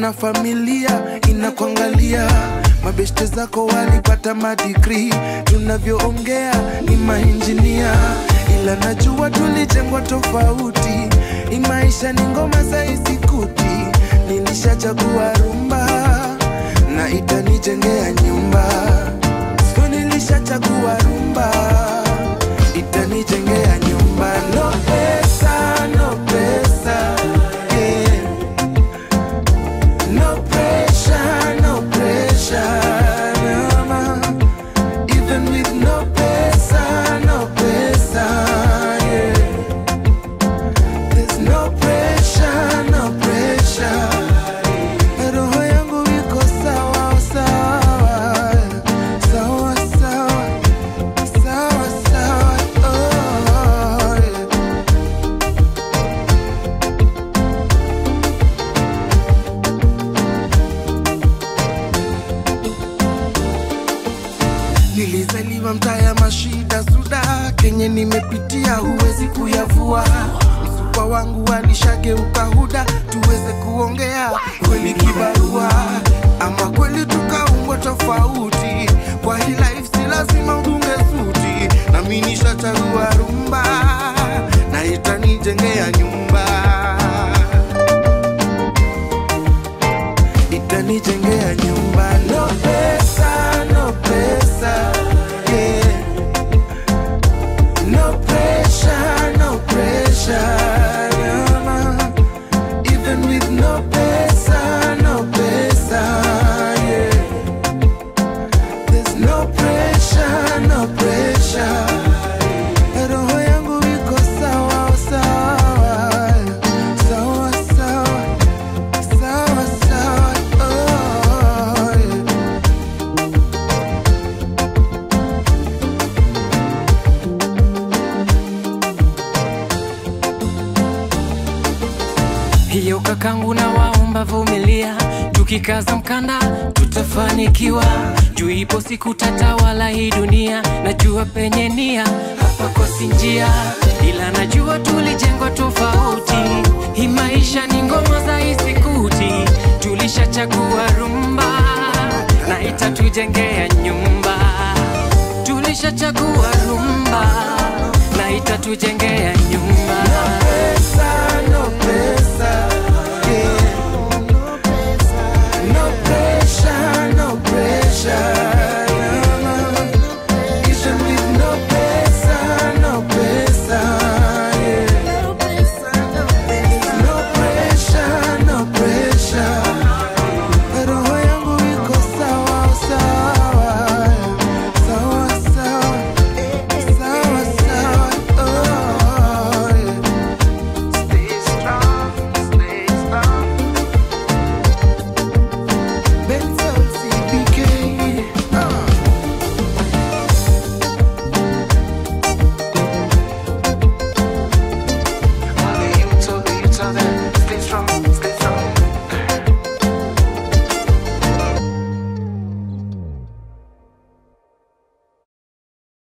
na familia inakuangalia mabeshte zako walipata madigri tunavyoongea ni mainjinia ila najua tulijengwa tofauti ni maisha ni ngoma saisikuti nilishachagua rumba na itanijengea nyumba so nilishachagua rumba itanijengea nyumba no pesa no pesa yeah. no pressure no pressure mama even with no pesa no pesa yeah. there's no pressure no pressure roho yangu iko sawa sawa sawa sawa sawa sawa oh, yeah. Nilizaliwa mtaa ya mashida suda, kenye nimepitia huwezi kuyavua. Msupa wangu alishageuka huda, tuweze kuongea kweli kibarua, ama kweli tukaumbwa tofauti. Kwa hii life si lazima udunge suti, nami nishachagua rumba na itanijengea nyumba, itanijengea nyumba. No pesa, no pesa, yeah. No pressure, no pressure, yeah. Even with no pesa, no pesa, yeah. There's no pressure, no pressure. Roho yangu iko sawa sawa, sawa sawa, sawa sawa, oh, yeah. hiyo kakangu na waomba vumilia tukikaza mkanda tutafanikiwa juu ipo siku tatawala hii dunia najua penye nia hapa kosi njia ila najua tulijengwa tofauti hii maisha ni ngoma za isikuti tulishachagua rumba na itatujengea nyumba tulishachagua rumba na itatujengea nyumba Pesa,